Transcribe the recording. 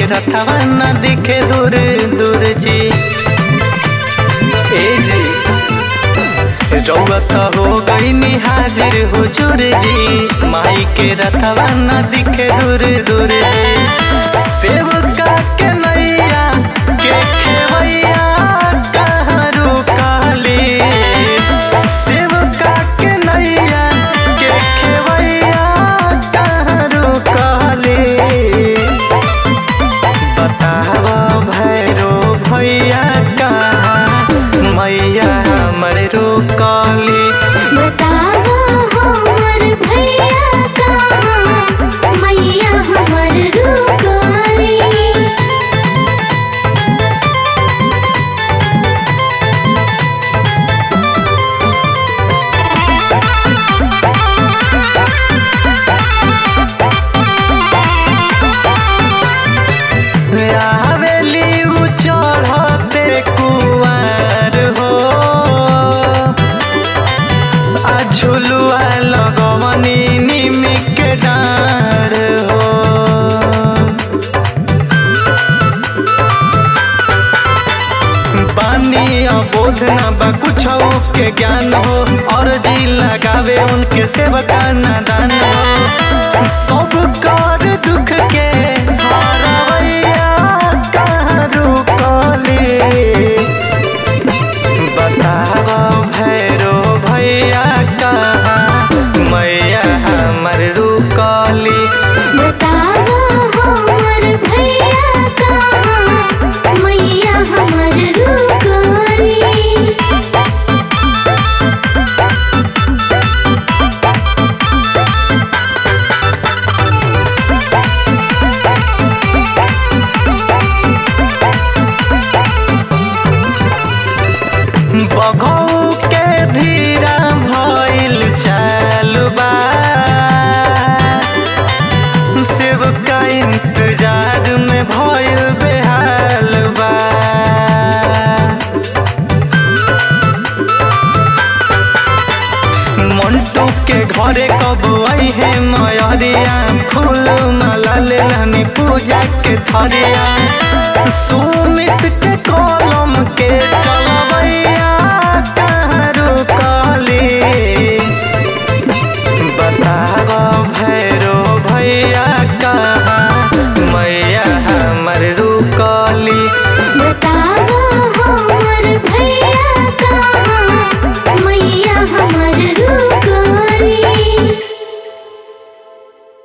रथवा न दिखे दूर दूर जी ए जी रउआ त हो गई हाजिर हुजूर जी माई के रथवा न दिखे दूर दूर जी सेवका के नैया के खेवैया कहाँ रुकाली सेवका के नैया के खेवैया कहाँ रुकाली बताव भैरो भैया कहाँ मैया हमर रुकाली बतावा हमर भैया कहाँ मैया हमर रुकाली आवेली उ चढ़ते कुआर हो आ झुलुआ लगवनी निमी के डार हो बानी अबोध न बा कुछ के ज्ञान हो और जी लगावे उनके सेवका नादान हो सब कर दुख के हरवैया कहाँ रुकली बताव भैरो भैया कहाँ मैया हमर रुकली बतावा हमर भैया कहाँ मैया हमर रुकाली बघौ के धीरा भइल चालबा सेवका इंतजार में भइल बेहाल बा मंटू के घरे कब आई है मयरिया फूल माला ले लहनी पूजा के थरिया सुमित के कलम